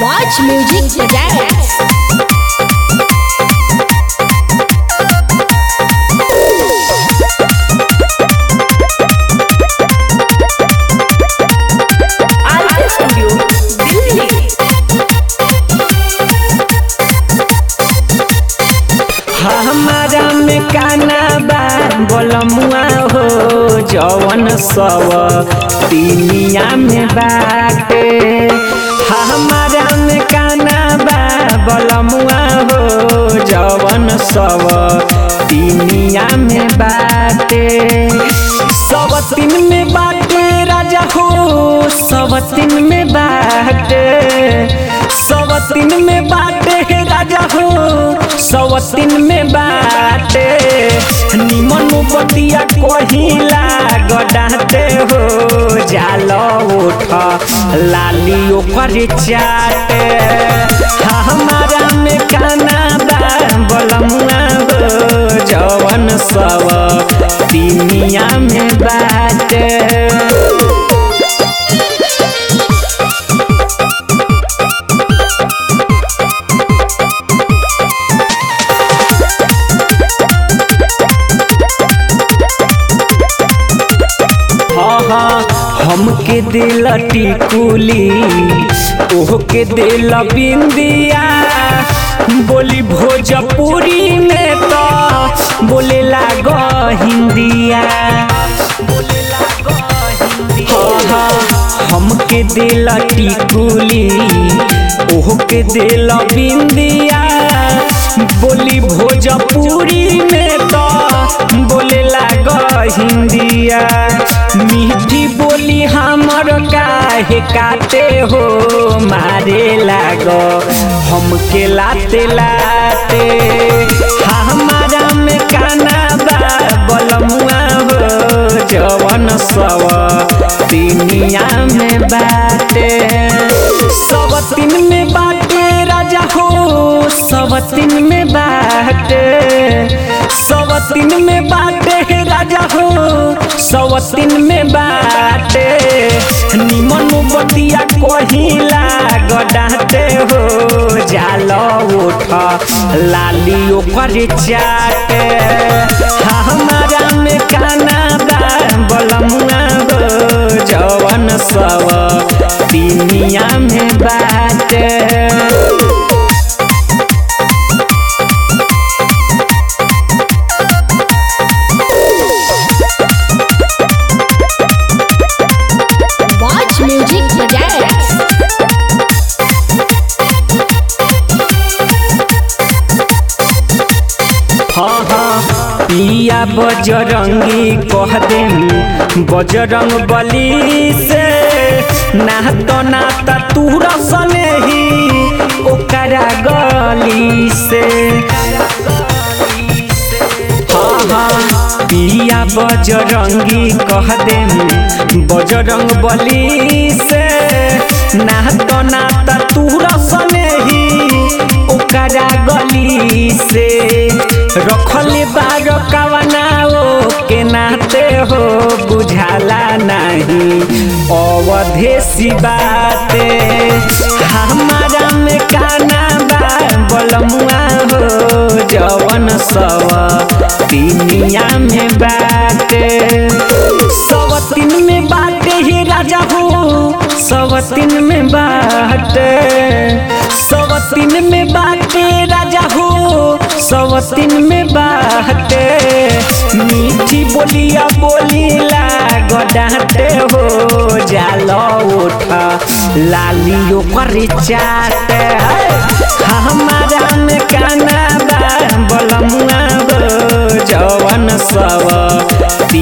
Watch Music Projects. RK studio Delhi हमारा में काना बा बोलमुआ हो जवन सब दुनिया में बाटे हमारा में काना बा बोलमुआ हो जवन सब दुनिया में बाटे सब तीन में बाटे राजा हो सब तीन में बाटे सब तीन में बाटे राजा हो सवतिन में बाटे निमन बतिया कहिला गडाते हो जाल उठ लाली ओकर चाटे हमारा में काना बा बलमुआ हो जवन सब दुनिया में बाटे हाँ हाँ हमके दिल टिकुली ओहके दिल बिंदिया बोली भोजपुरी में तो बोले लाग हिंदिया हाँ हाँ हमके दिल टिकुली ओहके दिल बिंदिया बोली भोजपुरी में तो बोले लाग हिंदिया मीठी बोली हमर काहे काटे हो मारे लाग हमके लाते लाते हमारा में काना बा बलमुआ हो जवन सब दुनिया में बाटे सब तीन में बाटे राजा हो सब तीन में बाटे सब तीन में बाटे राजा हो सब तीन में बाटे निमन बतिया कहिला गडाते हो जाल उठ लाली ओकर चाटे हमारा में काना बा बलमुआ हो जवन सब दुनिया में बाटे Watch Music Projects. हाँ हाँ पिया बजरंगी कह देम बजरंग बली से नात नात तू रसने ही ओकरा गली से हाँ हाँ पिया बजरंगी कह देम बजरंग बली से नात नात तू रसने ही ओकरा गली से रखले बार कवनाओ के नाते हो बुझाला नहीं अवधेसी बाते हमारा में काना बा बलमुआ हो जवन सब दुनिया में बाटे सब तीन में बाटे ही राजा हो सब तीन में बाटे सब तीन में बाटे राजा हो सब तीन में बाटे मीठी बोलिया बोलीला गडाते हो जाल उठ लाली ओकर चाटे हमारा में काना बा बलमुआ हो जवन सब